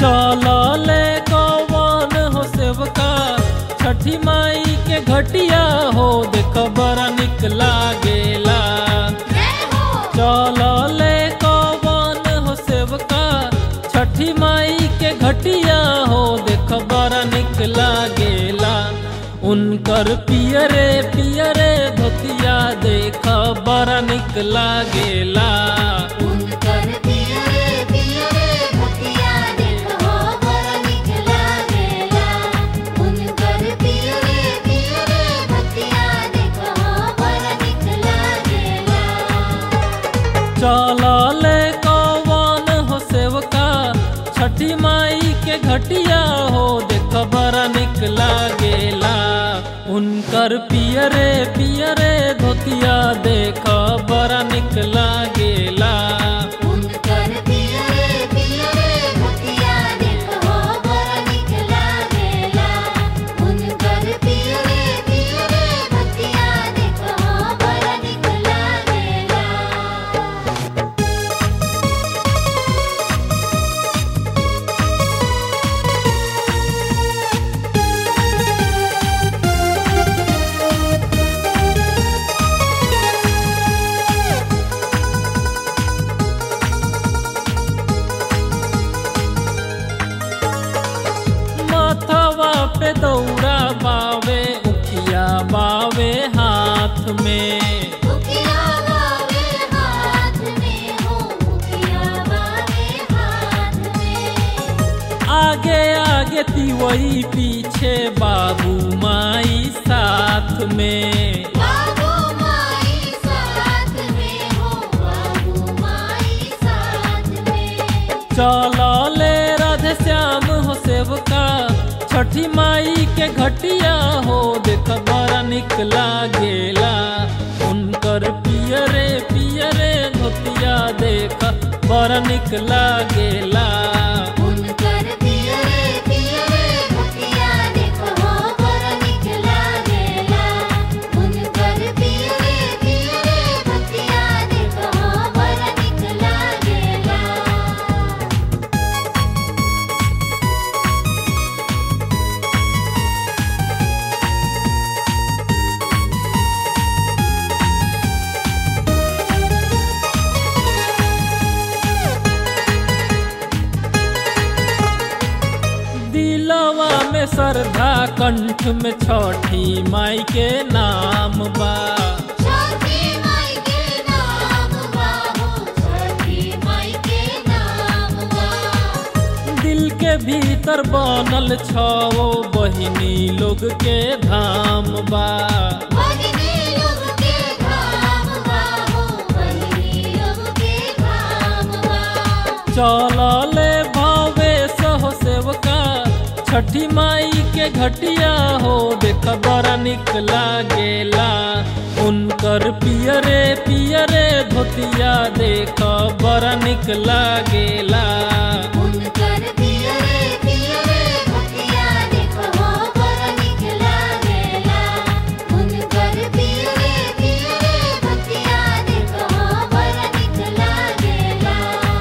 चलले कौन हो सेवका छठी माई के घटिया हो देख बड़ा निक लागेला चलले कौन हो सेवका छठी माई के घटिया हो देख बड़ा निक लागेला उनकर पियरे पियरे धोतिया देख बड़ा निक लागेला उनकर पियरे पियरे भतिया देखो बड़ा निक लागेला उनकर पियरे पियरे भतिया देखो बड़ा निक लागेला चलले कौन हो सेवका छठी माई के घटिया हो देख बड़ा निक लागेला उनकर पियरे पियरे धोतिया देख बड़ा निक लागेला उनकर पियरे पियरे भतिया देखो बड़ा निक लागेला उनकर पियरे पियरे भतिया देखो बड़ा निक लागेला माथवा पे दौड़ा बावे उखिया बावे हाथ में मुखिया बावे हाथ में हो मुखिया बावे हाथ में आगे आगे तिवई पीछे बाबू माई साथ में बाबू माई साथ में हो बाबू माई साथ में चलले राधे श्याम हो सेवका छठी माई के घटिया हो देख बड़ा निक लागेला उनकर पियरे पियरे धोतिया देख बड़ा निक लागेला उनकर पियरे पियरे भतिया देखो बड़ा निक लागेला उनकर पियरे पियरे भतिया देखो बड़ा निक लागेला दिलवा में श्रद्धा कंठ में छठी माई के नाम बा छठी माई के नाम बाबू छठी माई के नाम बा दिल के भीतर बनल छो बहिनी लोग के धाम बा बहिनी लोग के धाम बाबू बहिनी लोग के धाम बा चलले भावे सहो सेवका छठी माई के घटिया हो देख बड़ा निक लागेला उनकर पियरे पियरे धोतिया देख बड़ा निक लागेला उनकर पियरे पियरे भतिया देखो बड़ा निक लागेला उनकर पियरे पियरे भतिया देखो बड़ा निक लागेला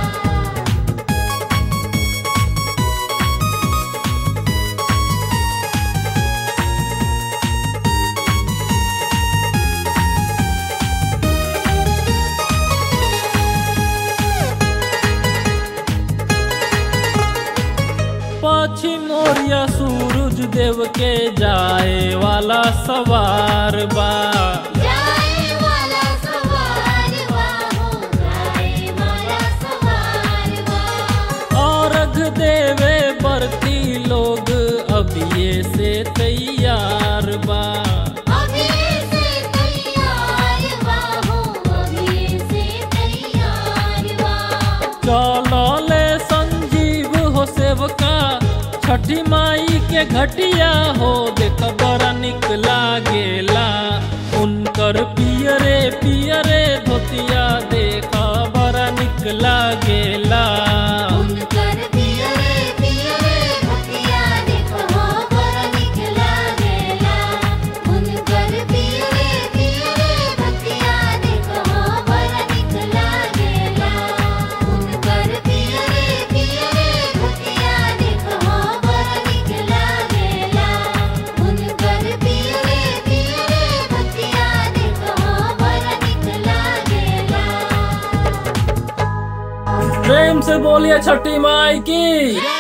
पश्चिम ओरिया सूरज देव के जाए वाला सवार बा जाए वाला सवार हो जाए वाला सवार और अर्घ देवे बरती लोग अबिये से तैयार बा अभी से तैयार हो अभी से तैयार चलले संजीव हो सेवका छठी माई के घटिया हो देख बड़ा निक लागेला उनकर पियरे पियरे धोतिया देख बड़ा निक लागेला उनकर पियरे पियरे भतिया देखो बड़ा निक लागेला उनकर पियरे पियरे भतिया देखो बड़ा निक लागेला उनकर पियरे पियरे भतिया प्रेम से बोलिए छठी माई की